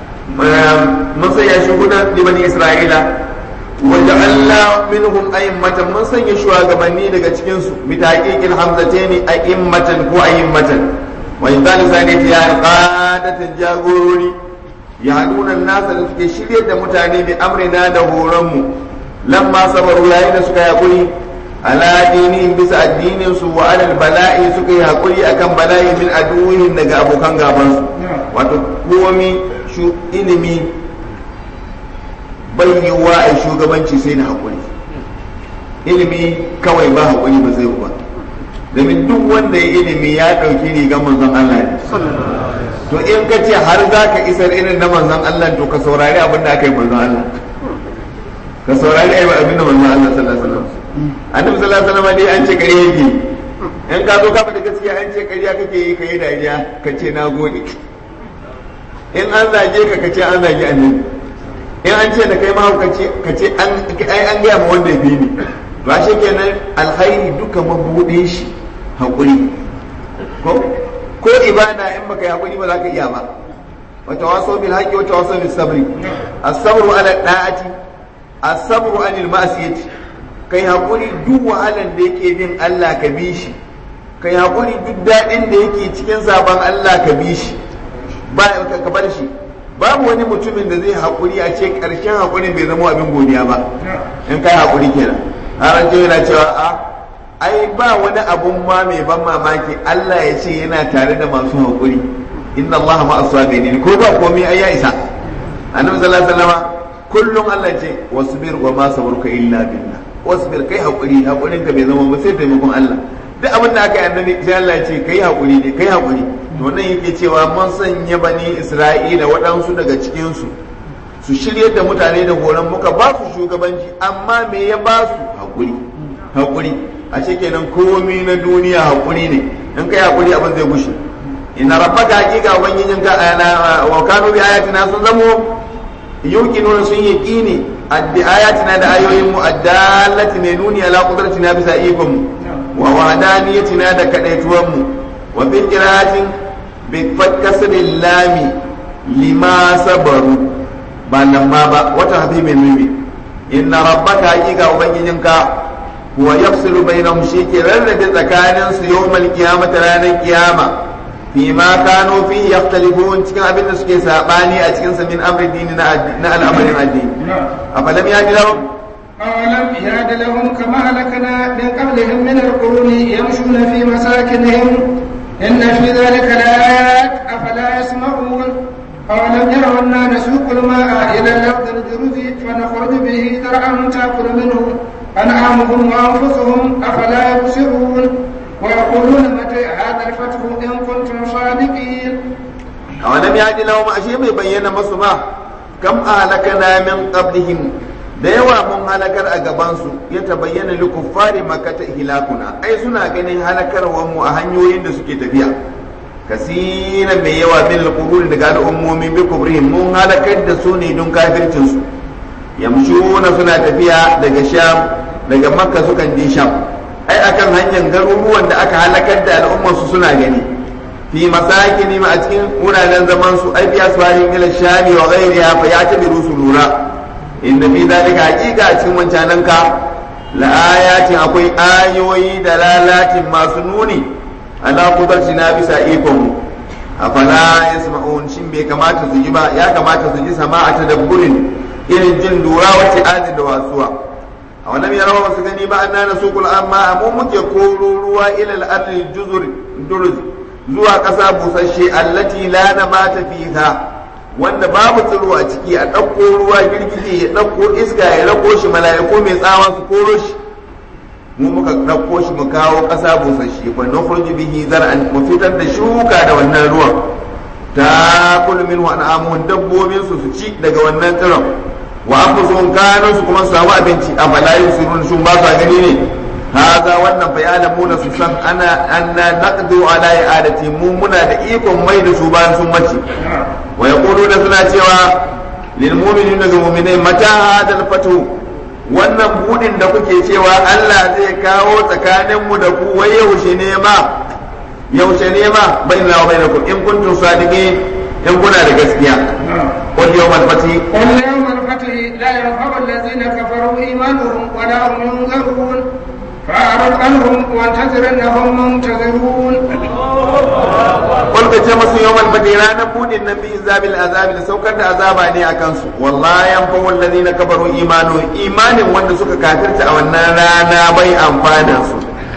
mun sanya shi hudan li bani isra'ila wa ja'alna minhum a'immatan mun sanya shugabanni daga cikin su bi taqiqil hamzataini a'immatan ko a'immatan wa in zalika zani ya qadatan jagorori ya nuna nasa da suke shirye da mutane bi amrina da horonmu lamma sabaru yayin da suka yakuri ala dinihim bisa addinin su wa alal bala'i suka yi hakuri akan bala'i min aduwwihim daga abokan gaban su wato komi shu ilimi bai yiwuwa a shugabanci sai da hakuri ilimi kawai ba hakuri ba zai ba domin duk wanda ya ilimi ya ɗauki rigar manzon Allah ne to in ka ce har za ka isar irin na manzon Allah to ka saurari abin da aka yi manzon Allah ka saurari abin da manzon Allah sallallahu alaihi wasallam annabi sallallahu alaihi wasallam dai an ce kare yake in ka zo ka faɗi gaskiya an ce ƙarya kake yi ka yi dariya ka ce na gode in an zage ka ka ce an zage annabi in an ce da kai ma ka ce an an gaya ma wanda ya fi ni to ashe kenan alkhairi duka mabuɗin shi haƙuri ko ko ibada in baka yi hakuri ba za ka iya ba wa tawasaw bil haqqi wa tawasaw bis sabri as-sabru ala da'ati as-sabru anil ma'siyati kai hakuri duk wahalan da yake bin Allah ka bi shi kai hakuri duk dadin da yake cikin zaben Allah ka bi shi ba ka bar shi babu wani mutumin da zai hakuri a ce karshen hakurin bai zama abin godiya ba in kai hakuri kenan har an yana cewa a ai ba wani abun ma mai ban mamaki Allah ya ce yana tare da masu haƙuri inna Allah ma asabirin ko ba komai ai ya isa annabi sallallahu alaihi wasallam kullum Allah ce wasbir wa ma sabruka illa billah wasbir kai haƙuri haƙurin ka bai zama ba sai taimakon Allah duk abin da aka yi annabi sai Allah ya ce kai haƙuri ne kai haƙuri to nan yake cewa mun sanya bani Isra'ila waɗansu daga cikin su su shirye da mutane da horon muka ba su shugabanci amma me ya ba su haƙuri haƙuri a kenan komi na duniya hakuri ne in kai hakuri abin zai gushe ina rabbaka hakika ubangijin ka wa kanu bi ayatina sun zamo yuqinuna sun yaqini addi ayatina da ayoyin mu addallati ne nuni ala qudratina bisa ikon mu wa wahdaniyyatina da kadaituwan mu wa bil qira'atin bi fatkasril lami lima sabaru ba lamma ba wata hafi mai mimi inna rabbaka hakika ubangijin ka wa yafsilu bainahum shi ke rarrabe tsakanin su yawmal qiyamati ranar kiyama fi ma kanu fi yaftalifun cikin abin da suke sabani a cikin sa min amri dini na al'amarin addini afalam ya ji lahum أولم يهد لهم كما هلكنا من قبلهم من القرون يمشون في مساكنهم إن في ذلك لآيات أفلا يسمعون أولم يروا أنا نسوق الماء إلى الأرض الجرز فنخرج به زرعا تأكل منه أنعامهم وأنفسهم أفلا يبصرون ويقولون متى هذا الفتح إن كنتم صادقين أولم يهد لهم أشياء بين مسما كم أهلكنا من قبلهم da yawa mun halakar a gabansu ya tabayyana li kuffari makata hilakuna ai suna ganin halakarwar mu a hanyoyin da suke tafiya kasira mai yawa min alquruni daga al'ummomi bi kubrihim mun halakar da su ne don kafircin su yamshuna suna tafiya daga sham daga makka sukan je sham ai akan hanyar garuruwan da aka halakar da al'ummar su suna gani fi masakini ma a cikin wuraren zaman su ai fiya suwahin ila shami wa ghairiha fa ya tabiru su lura inda fi dalika hakika a cikin wancanan ka la ayatin akwai ayoyi da lalatin masu nuni ala kudarci na bisa ikon mu afala yasma'un shin bai kamata su ji ba ya kamata su ji sama'a tadabburin irin jin lura wace adin da wasuwa a wannan ya rawa su gani ba anna nasuqul amma mu muke koro ruwa ila al-ardi juzur duruz zuwa ƙasa busasshe allati la nabata fiha wanda babu tsiro a ciki a ɗauko ruwa girgije ya ɗauko iska ya rako shi mala'iku mai tsawa su koro shi mu muka ɗauko shi mu kawo ƙasa busasshe fa nukhruju bihi zar'an mu fitar da shuka da wannan ruwan ta kullu min wa an'amun dabbobin su su ci daga wannan tsiron wa anfusuhum kanu su kuma su samu abinci a fala yusirun sun ba sa gani ne haza wannan bayanan su san ana anna naqdu ala i'adati mu muna da ikon mai da su bayan sun mace wa yaquluna suna cewa lil mu'minina ga mu'minai mata hadal fatu wannan budin da kuke cewa Allah zai kawo tsakanin mu da ku wai yaushe ne ma yaushe ne ma bainana wa bainakum in kuntum sadiqin in kuna da gaskiya qul yawmal fati قل يوم الفتح لا ينفع الذين كفروا إيمانهم ولا هم ينذرون فأعرض عنهم وانتظر إنهم منتظرون qul ka ce musu yawmal fati ranar budin nan bi zabil azabi da saukar da azaba ne a kansu wallahi yanfa'u alladhina kafaru imanu imanin wanda suka kafirta a wannan rana bai amfana su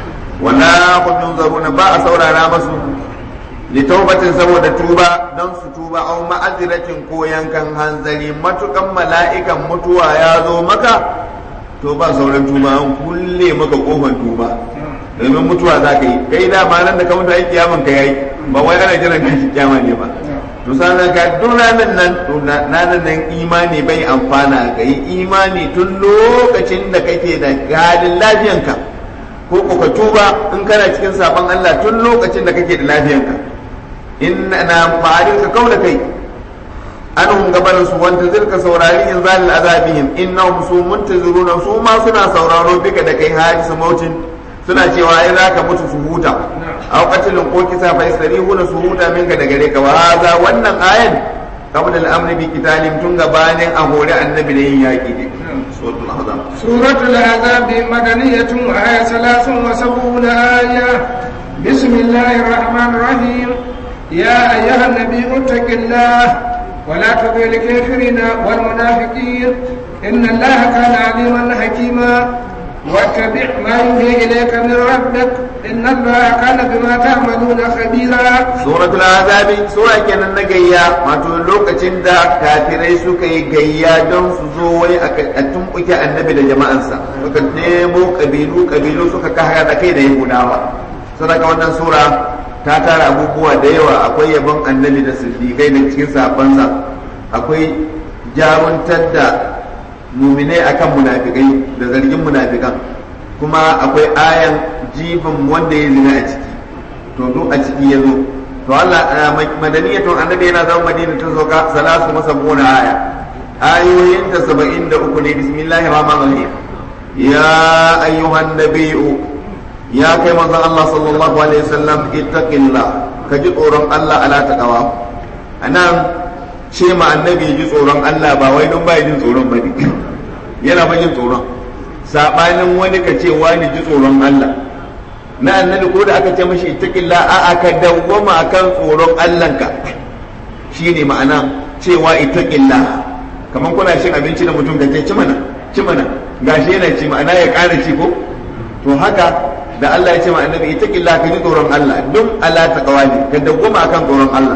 wala hum yunzaruna ba a saurara masu litaubatin saboda tuba don su tuba au ma'aziratin ko yankan hanzari matukan mala'ikan mutuwa ya zo maka to ba sauran tuba an kulle maka kofar tuba domin mutuwa za ka yi kai da ma nan da ka mutu ai kiyaman ka yayi ba wai ana jiran ka shi kiyama ne ba to sanan ka duk ranar nan to ranar nan imani bai amfana ka yi imani tun lokacin da kake da halin lafiyanka ko ko ka tuba in kana cikin sabon Allah tun lokacin da kake da lafiyanka inna na ma'arin ka kaula kai anhum gabanin su wanta zirka saurari in zalil azabihim innahum su muntaziruna su ma suna sauraro bika da kai hadisu mautin suna cewa ai zaka mutu su huta aw qatilun ko kisa fa yasrihuna su huta minka da gare ka wa hadha wannan ayan qabla al-amr bi qitalin tun gabanin a hore annabi da yin yaki ne suratul ahzab سورة العذاب مدنية وهي ثلاث وسبعون آية بسم الله الرحمن الرحيم يا أيها النبي اتق الله ولا تطع الكافرين والمنافقين إن الله كان عليما حكيما واتبع ما يوحي إليك من ربك إن الله كان بما تعملون خبيرا suratul azabi sura kenan na gayya wato lokacin da kafirai suka yi gayya don su zo wai a tumbuke annabi da jama'ansa suka nemo kabilu kabilu suka kahara da kai da yahudawa sadaka wannan sura ta tara abubuwa da yawa akwai yabon annabi da siddiqai da cikin sabansa akwai jaruntar da muminai akan munafikai da zargin munafikan kuma akwai ayan jifin wanda ya zina a ciki to duk a ciki ya zo to Allah madaniyatun annabi yana zama madina tun sauka salasu masabuna aya ayoyin ta saba'in da uku ne bismillahir rahmanir rahim ya ayyuhan nabiyyu ya kai manzon Allah sallallahu alaihi wasallam ittaqillah ka ji tsoron Allah ala taqwa anan ce ma annabi ji tsoron Allah ba wai don bai jin tsoron bane yana ba jin tsoron sabanin wani ka ce wani ji tsoron Allah na annabi ko da aka ce mashi ittaqilla a aka dawwama akan tsoron Allahnka shine ma'ana cewa ittaqilla kaman kuna cin abinci da mutum kace ci mana ci mana gashi yana ci ma'ana ya ƙara ci ko to haka da Allah ya ce ma annabi ittaqilla ka ji tsoron Allah duk ala taqwa ne ka dawwama akan tsoron Allah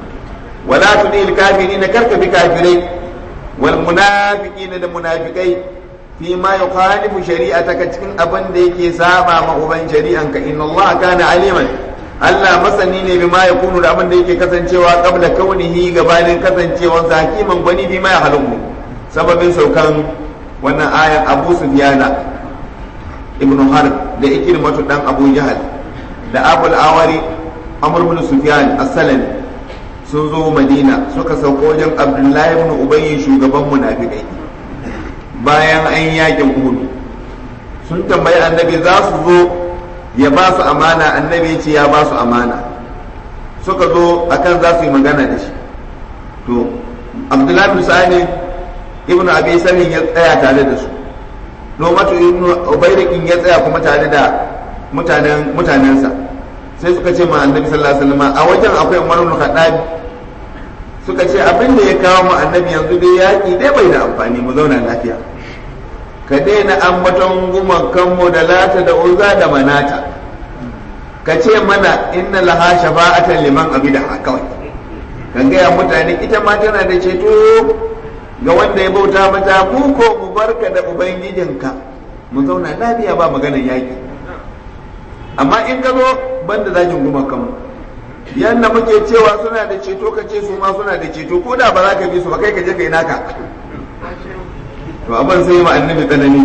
wala tudil kafirin karka bi kafirai wal munafiqina da munafikai fi ma yukhalifu shari'ataka cikin abin da yake saba ma uban shari'anka inna Allah kana aliman Allah masani ne bima yakunu da abin da yake kasancewa qabla kaunihi gabanin kasancewar hakiman gwani bi ma yahaluku sababin saukan wannan ayan Abu Sufyana ibnu Harb da Ikrimatu dan Abu Jahal da Abul Awari Amr ibn Sufyan as-Salami sun zo Madina suka sauko wajen Abdullahi ibn Ubay shugaban munafikai bayan an yakin Uhud sun tambayi annabi za su zo ya ba su amana annabi ce ya ba su amana suka zo akan za su yi magana da shi to abdullahi bin sa'ani ibn abi salim ya tsaya tare da su nomatu ibn ubayrikin ya tsaya kuma tare da mutanen mutanensa sai suka ce ma annabi sallallahu alaihi wasallam a wajen akwai umar ibn khattab suka ce abin da ya kawo mu annabi yanzu dai yaki dai bai da amfani mu zauna lafiya ka daina ambaton gumakanmu da lata da uza da manata ka ce mana inna laha shafa'atan liman abida kawai ka gaya mutane ita ma tana da ceto ga wanda ya bauta mata mu ko mu barka da ubangijinka mu zauna lafiya ba maganar yaki amma in ka zo banda zagin gumakanmu yanda muke cewa suna da ceto ka ce su ma suna da ceto ko da ba za ka bi su ba kai ka je kai naka to abin sai ma annabi tsanani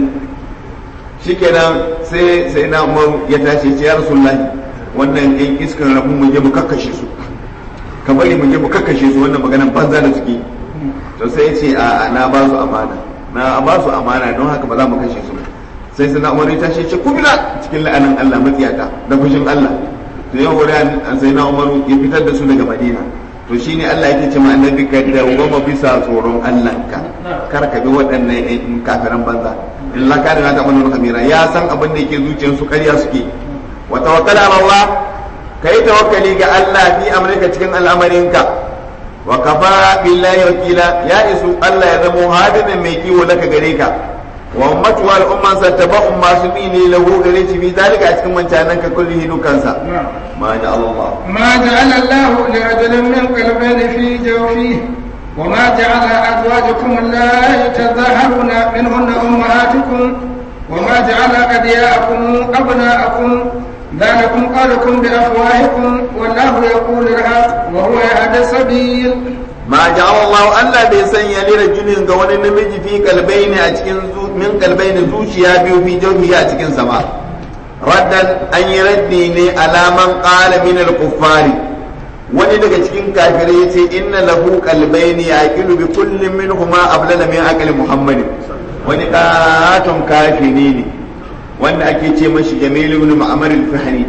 shikenan sai sai na umar ya tashi ce ya rasulullahi wannan ɗan iskan rabu mu je mu kakkashe su ka bari mu je mu kakkashe su wannan maganan banza da suke to sai ya ce a na ba su amana na ba su amana don haka ba za mu kashe su sai sai na umar ya tashi ce kubila cikin la'anan Allah matsiyaka da fushin Allah to ya hore sai na umaru ya fitar da su daga madina to shine Allah yake ce ma annabi ka dawwama bisa tsoron Allah ka kar ka bi waɗannan kafiran banza illa ka da ta manu khamira ya san abin da yake zuciyar su ƙarya suke wa tawakkal ala Allah kai tawakkali ga Allah fi amrika cikin al'amarinka wa kafa billahi wakila ya isu Allah ya zama hadimin mai kiwo laka gare ka wa ummatu wal umman sattaba'un masu bi ne lahu gare shi fi zalika a cikin wancanan ka kulli hidukansa ma ja Allah ما جعل الله لرجل من قلبين في جوفه وما جعل أزواجكم اللائي تظاهرون منهن أمهاتكم وما جعل أدياءكم أبناءكم ذلكم قالكم بأفواهكم والله يقول الحق وهو يهدى السبيل ma ja'ala Allah Allah bai sanya li rajulin ga wani namiji fi kalbaini a cikin min kalbaini zuciya biyu fi jawfi a cikin sama raddan an yi raddi ne alaman qala min al-kuffari wani daga cikin kafirai yace inna lahu qalbayni yaqilu bi kullin minhuma ablala min aqli muhammadin wani katon kafiri ne wanda ake ce mashi jamil ibn ma'mar al-fahri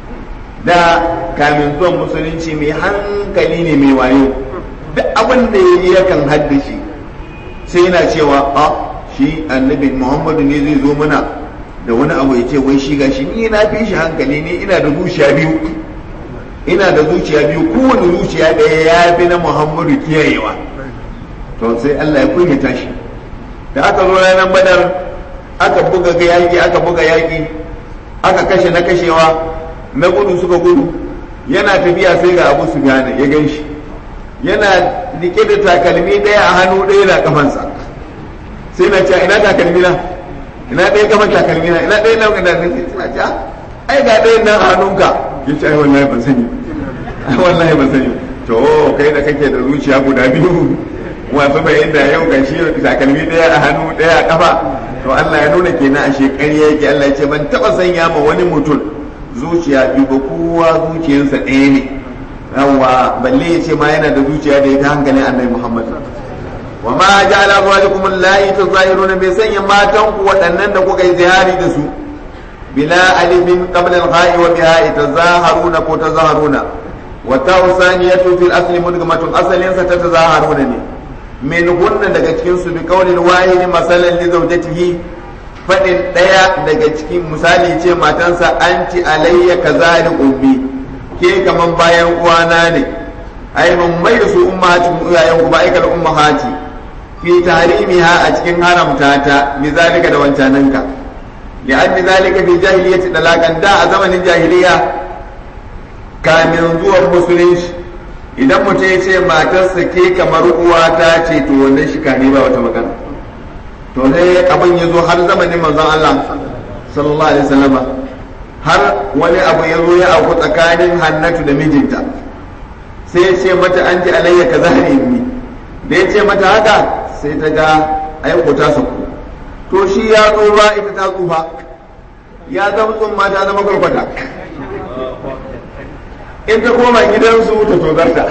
da kamin zuwan musulunci mai hankali ne mai wayo duk abin da ya yi yakan haddashi sai yana cewa a shi annabi muhammadu ne zai zo mana da wani abu ya ce wai shi gashi ni na fi shi hankali ne ina da zuciya biyu ina da zuciya biyu kowane zuciya ɗaya ya fi na muhammadu kiyayewa to sai allah ya kunyata shi da aka zo ranar badar aka buga ga yaƙi aka buga yaƙi aka kashe na kashewa na gudu suka gudu yana tafiya sai ga abu su gane ya gan shi yana rike da takalmi ɗaya a hannu ɗaya na kafansa sai na ce ina takalmi na ina ɗaya kafan takalmi na ina ɗaya nan da nake suna ce ai ga ɗaya nan a hannunka ya ce ai wallahi ban sani ai wallahi ban sani to kai da kake da zuciya guda biyu wasu bai inda yau ga shi takalmi ɗaya a hannu ɗaya a kafa to Allah ya nuna kenan a shekari yake Allah ya ce ban taɓa sanya ma wani mutum zuciya biyu ba kowa zuciyarsa ɗaya ne yawwa balle ya ce ma yana da zuciya da ya ta hankalin annabi Muhammad wa ma ja'ala azwajakum allati tuzahiruna bai sanya matan ku waɗannan da kuka yi zihari da su bila alifin qabla al-gha'i wa biha tazaharuna ko tazaharuna wa ta'usaniyatu fil asli mudghamatun asalin sa ta tazaharuna ne min hunna daga cikin su bi qawlin wahidi masalan li zawjatihi fadin daya daga cikin misali ce matansa anti alayya kazali ummi ke kaman bayan uwana ne ai mun mai da su ummahatin iyayen ku ba aikal ummahati fi tahrimiha a cikin haramta ta bi zalika da wancananka li an bi zalika fi jahiliyyati dalakan da a zamanin jahiliya kamin zuwan musulunci idan mutum ya ce matarsa ke kamar uwa ta ce to wannan shi kane ba wata magana to sai abin ya zo har zamanin manzon Allah sallallahu alaihi wasallama har wani abu ya zo ya auku tsakanin hannatu da mijinta sai ya ce mata an ji alayya ka zahari ni da ya ce mata haka sai ta ga aiko ta saku to shi ya tsufa ita ta tsufa ya zama tsumma ta zama kwarkwata in ta koma gidansu ta tozarta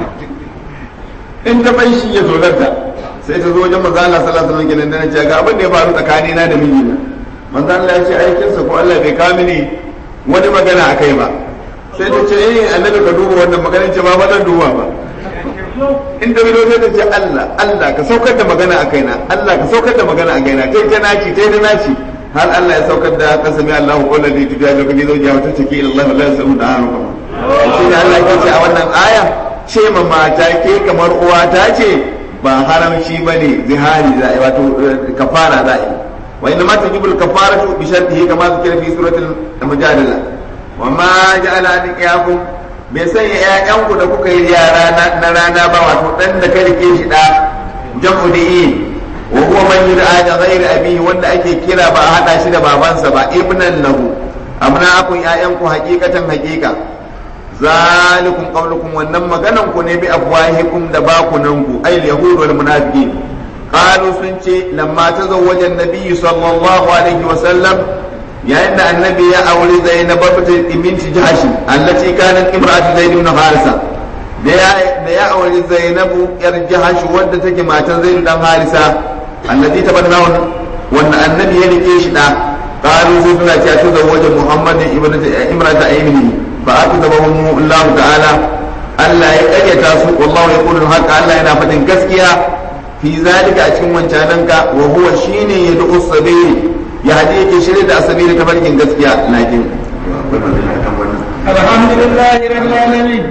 in ta bai shi ya tozarta sai ta zo wajen manzo Allah sallallahu alaihi wasallam kenan ce ga abin da ya faru tsakanina da mijina manzo Allah ya ce aikinsa ko Allah bai kamini wani magana a kai ba sai ta ce eh annabi ka duba wannan magana ce ba ba zan duba ba in da bido sai ta ce Allah Allah ka saukar da magana a kaina Allah ka saukar da magana a kaina tai ta naci tai ta naci har Allah ya saukar da kasami Allah ko da zai tuja ga kuje zaujiya wata take ila Allah la yasu da haru shi da Allah ya ce a wannan aya ce ma mata ke kamar uwa ta ce ba haramci bane zihari za a yi wato kafara za a yi وإنما تجب الكفارة بشرطه كما ذكر في سورة المجادلة وما جعل أدعياكم bai sanya ‘ya'yanku da kuka yi yara na rana ba wato ɗan da ka rike shi ɗa jam'u da yi wa huwa man yud'a da ghairi abihi wanda ake kira ba a hada shi da babansa ba ibnan lahu amna akun ‘ya'yanku hakikatan hakika zalikum qawlukum wannan maganan ku ne bi afwahikum da bakunanku ay yahud wal munafiqin قالوا سنتي لما تزوج النبي صلى الله عليه وسلم يا ان النبي يا اولي زينب بنت جحش التي كانت امراه زيد بن حارثه da ya auri zainabu yar jahash wadda take matan zaidu dan harisa allazi tabanna wannan annabi ya rike shi da qalu sai suna cewa ta zawaje muhammad ibn imrata aymini ba aka zaba mu Allah ta'ala Allah ya kayyata su wallahu yaqulu haka Allah yana faɗin gaskiya fi zalika a cikin wancananka wa huwa shine yad'u sabili ya hadi yake shirye da asabili ta barkin gaskiya lakin alhamdulillah rabbil alamin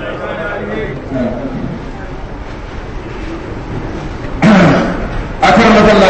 akan matsala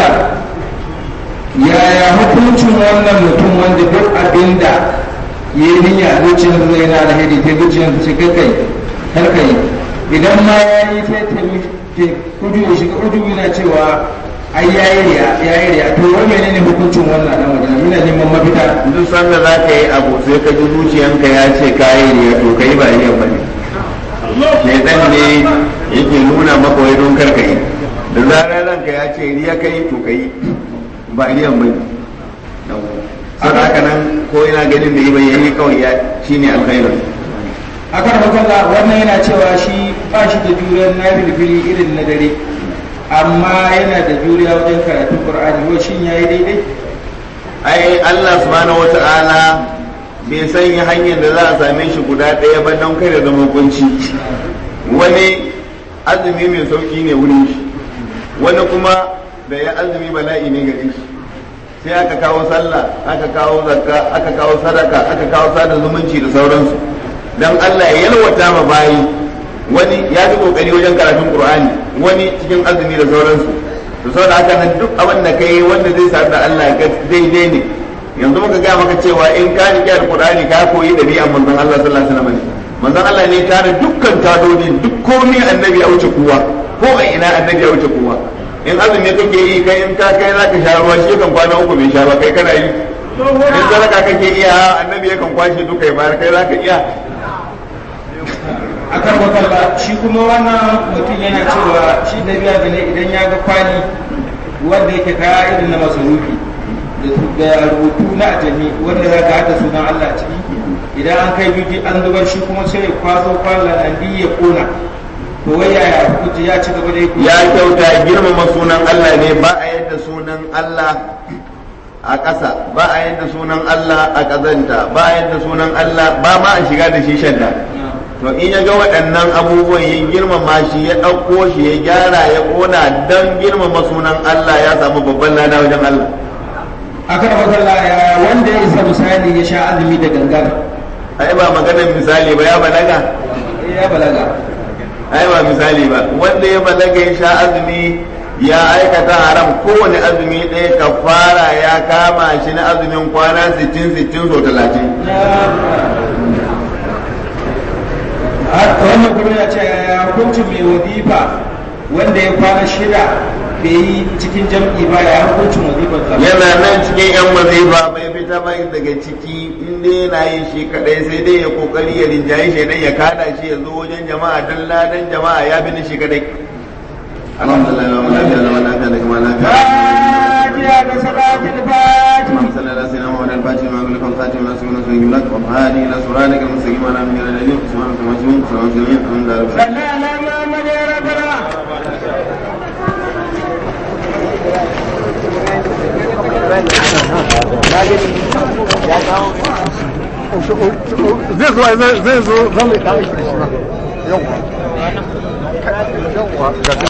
yaya hukuncin wannan mutum wanda duk abinda ya yi niyya zuciyar zai yana da hidi ta zuciyar ta shiga kai har kai idan ma ya yi sai ta kudu ya shiga kudu yana cewa ai ya yi riya ya yi riya to wai menene hukuncin wannan dan wajen ina neman mafita duk sanda za ka yi abu sai ka ji zuciyanka ya ce ka yi riya to ka yi ba riya ba ne shaidan ne yake nuna maka wai don kar ka yi da zarar ranka ya ce riya ka yi to ka yi ba riyan ba ne sai haka nan ko ina ganin da yi bai yi kawai ya shine alkhairu akan makalla wannan yana cewa shi ba shi da juriyar na filfili irin na dare amma yana da juriya wajen karatun qur'ani wai shin yayi daidai ai Allah subhanahu wata'ala bai sanya hanyar da za a same shi guda ɗaya ba don kai da zama kunci wani azumi mai sauki ne wurin shi wani kuma da ya azumi bala'i ne gare shi sai aka kawo sallah aka kawo zakka aka kawo sadaka aka kawo sada zumunci da sauransu dan Allah ya yalwata ma bayi wani ya fi kokari wajen karatun Qur'ani wani cikin azumi da sauransu to saboda haka nan duk abin da kai wanda zai sa da Allah ga daidai ne yanzu muka ga maka cewa in ka riƙe alqur'ani ka koyi dabi'an manzon Allah sallallahu alaihi wasallam manzon Allah ne tare dukkan tadodi duk komai annabi ya wuce kowa ko a ina annabi ya wuce kowa in azumi kake yi kai in ka kai zaka sha ruwa shi kan kwana uku bai sha ba kai kana yi in sadaka kake iya annabi yakan kwashe duka ya bayar kai zaka iya akan makalla shi kuma wannan mutum yana cewa shi da biya da ne idan ya ga kwali wanda yake kaya irin na masarufi da rubutu na ajami wanda za ka haɗa sunan Allah ciki idan an kai biki an zubar shi kuma sai ya kwaso kwallon nan ya kona to wai yaya hukunci ya ci gaba da yi ya kyauta girmama sunan Allah ne ba a yadda sunan Allah a ƙasa ba a yadda sunan Allah a ƙazanta ba a yadda sunan Allah ba ma a shiga da shi shadda to in ya ga waɗannan abubuwan ya girmama shi ya ɗauko shi ya gyara ya ƙona don girmama sunan Allah ya samu babban lada wajen Allah akan makalla ya wanda ya isa misali ya sha azumi da gangar ai ba maganar misali ba ya balaga ya balaga ai ba misali ba wanda ya balaga ya sha azumi ya aikata haram kowane azumi ɗaya kafara ya kama shi na azumin kwana 60 60 so 30 wannan kuma ya ce ya hukuncin mai wadifa wanda ya kwana shida bai yi cikin jam'i ba ya hukuncin wadifar sa yana nan cikin yan wazifa bai fita ba daga ciki inda yana yin shi kadai sai dai ya kokari ya rinjaye shi dai ya kada shi ya zo wajen jama'a dan ladan jama'a ya bi ni shi kadai alhamdulillah wa lafiya da wannan kan da kuma lafiya Fatiha da salatul Fatiha اللهم صل على سيدنا محمد الفاتح لما أغلق والخاتم لما سبق نصر يملك والهادي إلى صراطك المستقيم على من الذين سبحانك وتعالى سلام سلام الحمد لله رب العالمين صلى على محمد يا ربنا zai zo zai zo zan mai ɗan yau